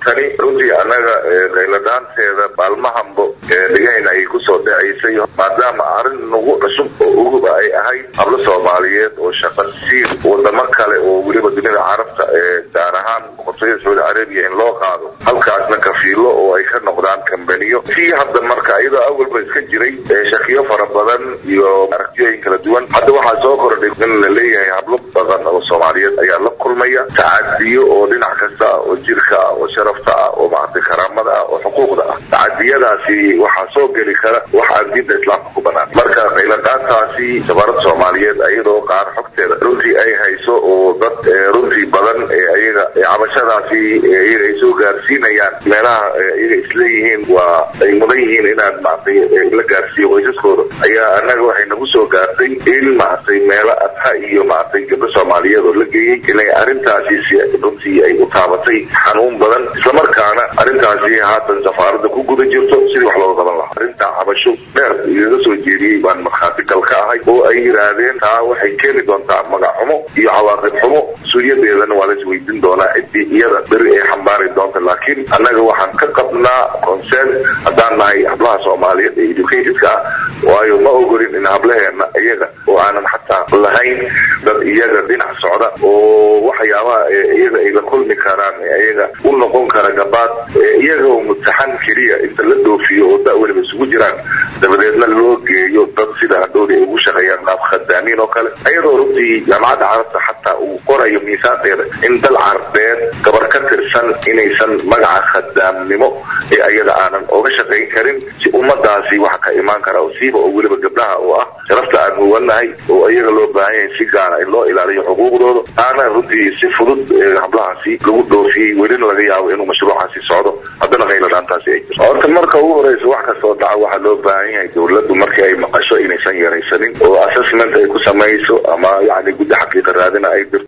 tani runtii annaga qayladaanteeda maalmahanbo dhigahayna ay kusoo dhacaysay maadaama arrin nagu cusub oo uguba ay ahayd hablo soomaaliyeed oo shaqa siin wadamo kale oo weliba dunida carabta gaar ahaan boqortooyada sacuudi carabiya in loo qaado halkaasna kafiilo oo ay ka noqdaan kambaniyo tii hadda marka iyadoo awalba iska jiray shakiyo fara badan iyo aragtiyooyin kala duwan hadda waxaa soo kordhay in la leeyahay hablo badan oo soomaaliyeed ayaa la kulmaya tacadiyo oo dhinac kasta ah oo jirka ah oo sharafta ah oo maaragtay karaamada ah oo xuquuqda ah tacadiyadaasi waxaa soo geli kara wax aan diinta islaamka ku banaan marka qayladaantaasi safaarada soomaaliyeed ayadoo qaar xogteeda runtii ay hayso oo dad runtii badan ayaga cabashadaasi iyaga ay soo gaarsiinayaan meelaha iyaga isleeyihiin waa ay mudan yihiin inaad maaragtay la gaarsiiyo qoysaskooda ayaa annaga waxay nagu soo gaartay in maaragtay meelo adha iyo maaragtay gabdho soomaaliyeed oo la geeyey inay arrintaasi si runtii ay u taabatay xanuun badan islamarkaana arrintaasi haatan safaarada ku guda jirto sidii wax looga qaban lahaa arrintaa cabasho dheer igaga soo jeediyey baan markhaati gal ka ahay oo ay yidhaahdeen taa waxay keeni doontaa magac xumo iyo cawaaqib xumo suuyadeedana waa la isweydiin doonaa ciddii iyada beri ay xambaari doonta laakiin annaga waxaan ka qabnaa concern haddaan nahay hablaha soomaaliyeed ee educatedka ah waayo ma ogolin in hablaheena iyaga oo aanan xataa lahayn dad iyaga dhinac socda oo waxyaabaha iyaga ay la kulmi karaan iyaga u noqon kara gabaad iyaga oo mutaxan keliya inta la dhoofiyo oo da weliba isugu jiraan dabadeedna loo geeyo dad sida hadhowda ay ugu shaqeeyaan qaab khadaamiin oo kale iyadoo runtii jaamacadda carabta xataa uu qorayo miisaanteeda in dal carbeed gabar ka tirsan inaysan magaca khadaamnimo ee ayada aanan oga shaqayn karin si ummadaasi waxa ka imaan kara oo siiba oo weliba gabdhaha oo ah sharafta aan huwanahay oo iyaga loo baahan yahay si gaara in loo ilaaliyo xuquuqdooda aana runtii si fudud hablahaasi lagu dhoofiyey welina laga yaabo inuu mashruucaasi socdo haddana qayladaantaasi ay jirto horta marka ugu horeysa wax kastoo dhaca waxaa loo baahan yahay dawladdu markii ay maqasho inaysan yaraysanin oo assessment ay ku samayso ama yani guddi xaqiiqa raadina ay dirto